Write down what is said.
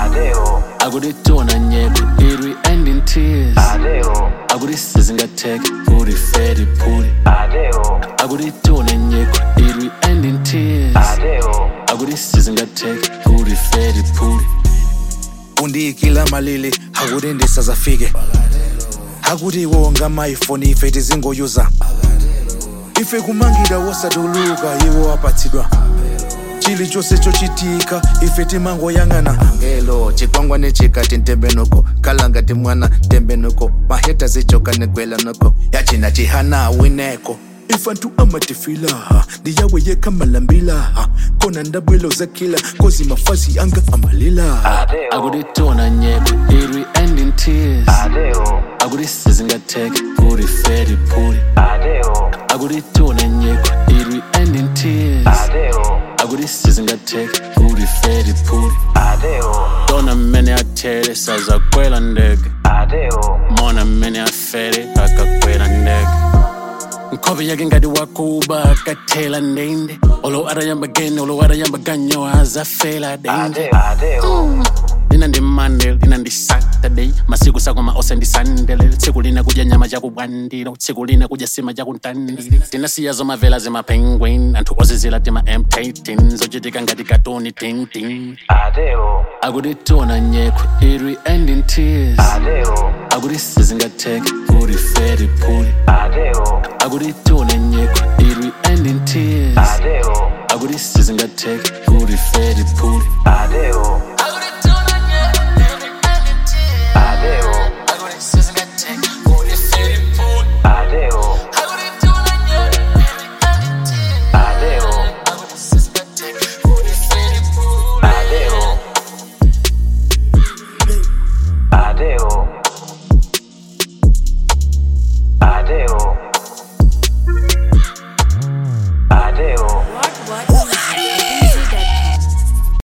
Adeo, akuditona nyeko it will end in tears Adeo, akudisizingatheke kuti fedi phuli Adeo, akuditona nyeko it will end in tears Adeo, akudisizingatheke kuti fedi phuli undiyikila malili akuti ndisazafike akuti iwo ngamaifoni ife tizingoyuza ife kumangida wosatuluka iwo apatsidwa chilichonse chochitika ife timangoyang'ana ngelo chikwangwane chikati ntembenuko kalangati mwana tembenuko maheta zichoka negwela noko yachina chihana wineko ifantu amatifila ndiyawe yekamalambila kona ndabwelo zakila kozi mafazi anga amalila Adeo, akuditona nyeko it will end in tears Adeo, akudisizingatheke kuti fedi phuli Adeo, akuditona nyeko it will end in tears Adeo, akudisizingatheke kuti fedi phuli Adeo, tona mmene athere sazakwela ndege Adeo, mona mmene afere akakwela ndege nkhope yake ngati wakuba akathela ndende olo atayamba gene olo atayamba ganyo azafela dende Adeo, Adeo, lina ndi monday lina ndi saturday masiku sakoma ose ndi sandele tsiku lina kudya nyama chakubwandiro tsiku lina kudya sima chakuntandire tinasiya zomavela zimapenguin anthu ozizila tima m13 zochitika ngati katoni tintin Adeo, akuditona nyeko it will end in tears Adeo, akudisizingatheke kuti fedi phuli Adeo, akuditona nyeko it will end in tears Adeo, akudisizingatheke kuti fedi phuli Adeo,